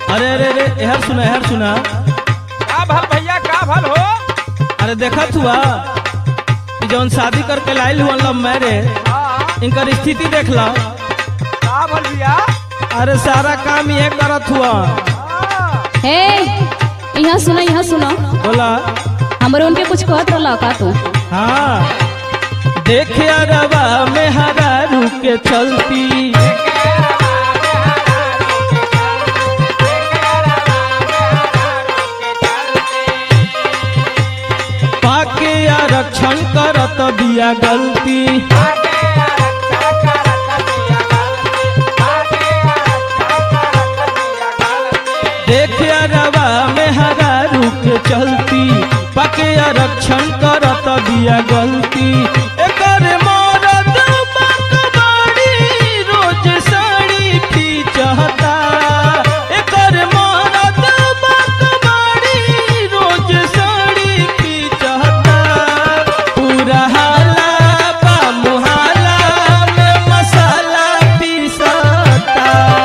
अरे अरे अरे एहर सुना एहर सुना का भल भैया का भल हो अरे देखत हुआ कि जौन शादी करके लाइल हुआ लव मैरिज हाँ इनकर स्थिति देख ला का भल भैया अरे सारा काम ये करत हुआ हाँ हे यहाँ सुना यहाँ सुना बोला हमरे उनके कुछ कहत रहला का तू हाँ देखे अरबा में हरा रुके चलती पाके आरक्षण करत बिया गलती देखे अरबा में हरा रुके चलती पाके आरक्षण करत बिया गलती एकर मरद बकवाड़ी रोज साड़ी खींचता एकर मरद बकवाड़ी रोज साड़ी खींचता पूरा हाला बा मुहाला में मसाला पीसता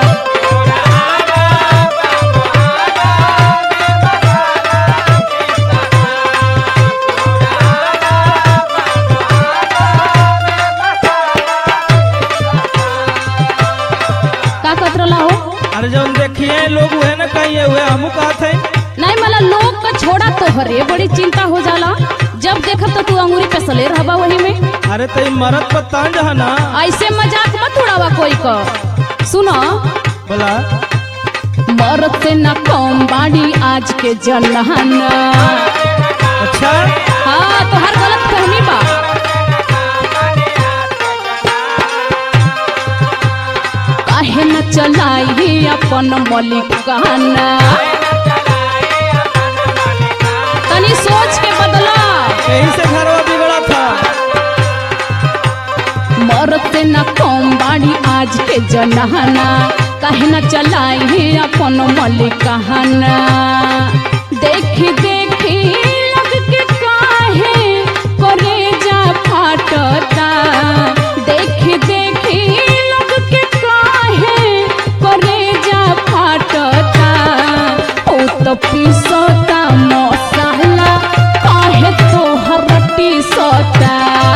का कहत रहला हो अरे जौन देखिए लोग हुए ना कहीं हुए हमू कहत है नहीं मला लोग का छोड़ा तो हरे बड़ी चिंता हो जाला जब देखब तो तू अंगूरी पे सले रहबा वही में अरे तो मरद पर तांज है ना ऐसे मजाक मत उड़ावा कोई का सुनो बोला मरद से न कम बाड़ी आज के जन्हाना अच्छा हाँ तो हर गलत फहमी बा काहे न चलाई अपन मलिकाना तनी सोच के बदला यही से घरवा बिगड़ा था मरद से न कम बाड़ी आज के जनाना काहे न चलाई अपन मलिकाना देखी देखी लग के काहे करे जा फाटता देखी देखी लग के काहे करे जा फाटता ओ तो पीसता मसाला काहे तोहर टीसता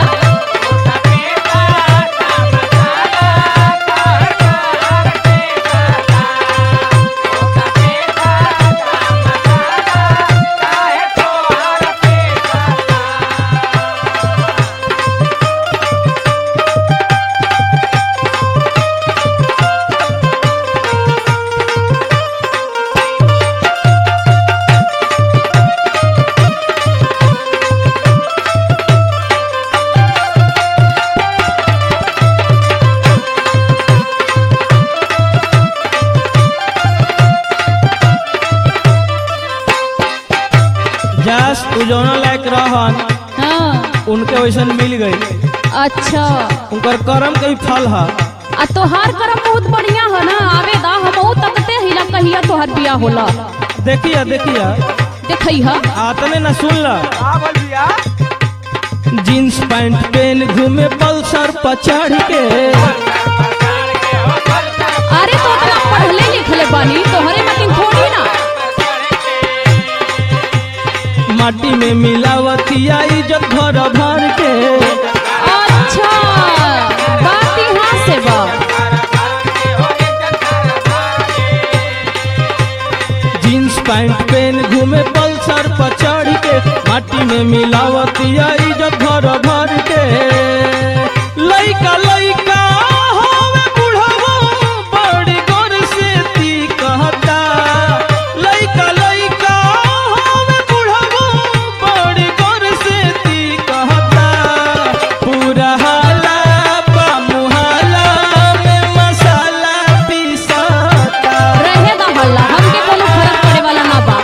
जास तू जौना लायक रहन हाँ उनके वैसन मिल गई अच्छा उनकर कर्म के ही फल है आ तोहार करम बहुत बढ़िया है ना आवे दा हमहू तकते हिला कहिया तोहार बिया होला देखिया देखिया देखई हा आतने न सुन ला का भल भैया जींस पैंट पेन घूमे पल्सर पर चढ़ के अरे तो इतना पढ़ले लिखले बानी तोहरे मतिन थोड़ी ना माटी में मिलावतिया इज्जत भर भर के अच्छा बात यहाँ से बा जींस पैंट पेन घूमे पल्सर पर चढ़ के माटी में मिलावतिया इज्जत भर भर के लइका लइका होवे बुढ़वा बड़ी गोर से ती कहता लइका लइका होवे बुढ़वा बड़ी गोर से ती कहता पूरा हाला बा मुहाला में मसाला पीसता रहे दा हल्ला हमके कोनो फर्क पड़े वाला ना बा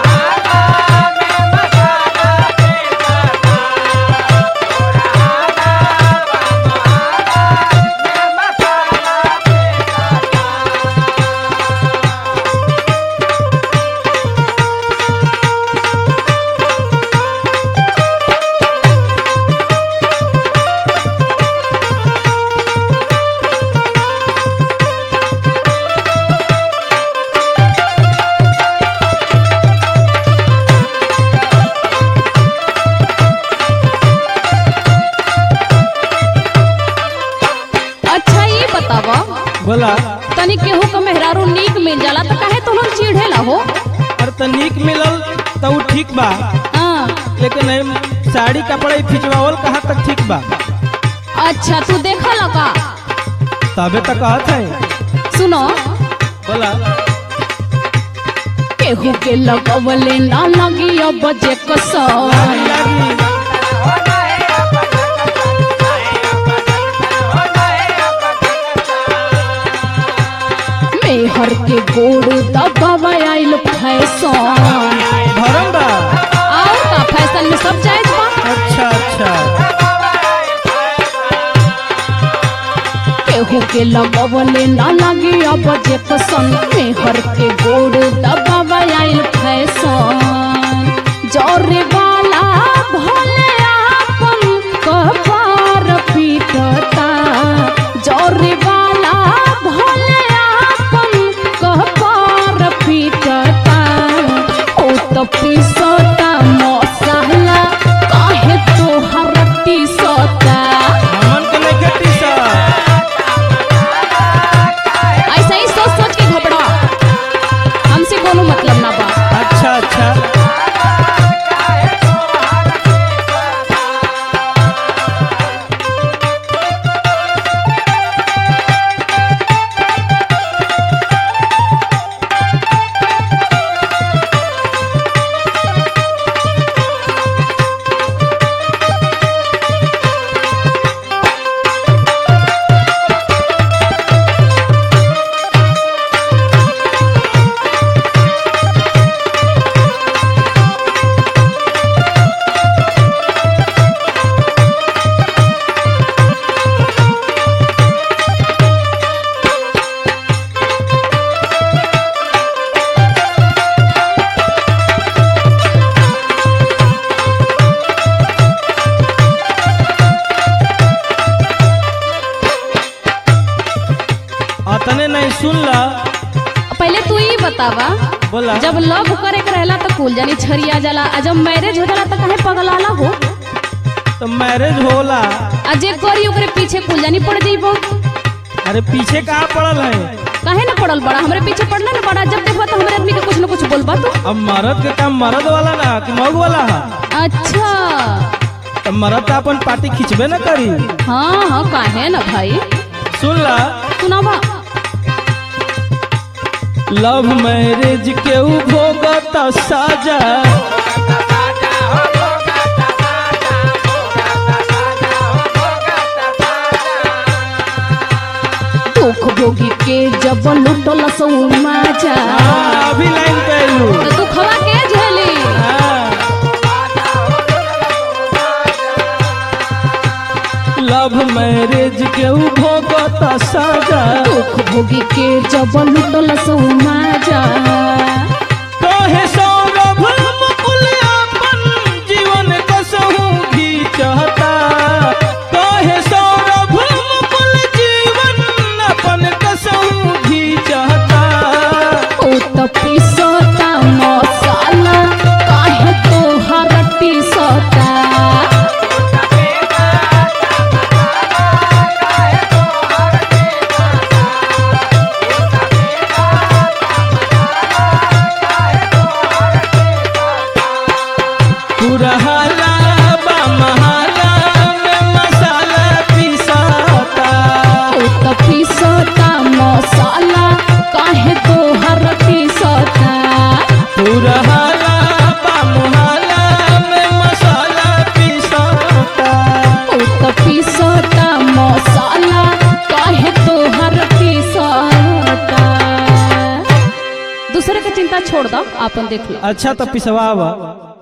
हो अरे तो नीक मिलल तो उ ठीक बा हाँ लेकिन एम साड़ी कपड़ा खिंचवावल कहाँ तक ठीक बा अच्छा तू देखा लगा तबे तो कहत है सुनो बोला केहू के लगवले ना लगी अब जे कसर लागी लागी मेहर के गोड़ दबावा आइल फैशन भरम बा और का फैशन में सब जायज बा अच्छा अच्छा केहू के लगवले ना लगी अब जे कसन मेहर के गोड़ दबावा आइल फैशन जौरे वाला भले आपन कपार पीटता जौरे वाला भले आपन कपार पीटता ओ तो पीसता मसाला काहे तोहर टीसता हमन के नहीं खेती सा ऐसा ही सोच सोच के घबरा हमसे कोनो मतलब ना बा अच्छा अच्छा अतने नहीं सुन ला पहले तू ही बतावा बोला जब लव करे के रहला तो कुल जानी छरिया जाला आ जब मैरिज हो जाला तो काहे पगलाला हो तो मैरिज होला आ जे करी ओकरे पीछे कुल जानी पड़ जइबो अरे पीछे कहाँ पड़ल है काहे ना पड़ल बड़ा हमरे पीछे पड़ना ना बड़ा जब देखबा तो हमरे आदमी के कुछ ना कुछ बोलबा तू अब मर्द के काम मर्द वाला ना कि मऊ वाला है अच्छा तो मर्द तो अपन पार्टी खिंचबे ना करी हाँ हाँ काहे ना भाई सुन ला सुनावा लव मैरिज के उ भोगत साजा दुख भोगी के जब लुटल सौ माजा हाँ, अभी लाइन पे आइलू तो दुखवा के झेली हाँ। लव मैरिज के उ भोगत साजा दुख भोगी के जब लुटल सौ माजा कहे सौरभ मुकुल अपन जीवन कसहु घीचता कहे सौरभ मुकुल जीवन अपन कसहु घीचता ओ त पिसता मसाला काहे तोहर टीसता पुरहला बा महाला में मसाला पिसाता ओ त पिसता मसाला काहे तोहर टीसता पुरहला बा महाला में मसाला पिसाता ओ त पिसता मसाला काहे तोहर टीसता दूसरे के चिंता छोड़ दो आपन देख लो अच्छा तो पिसवा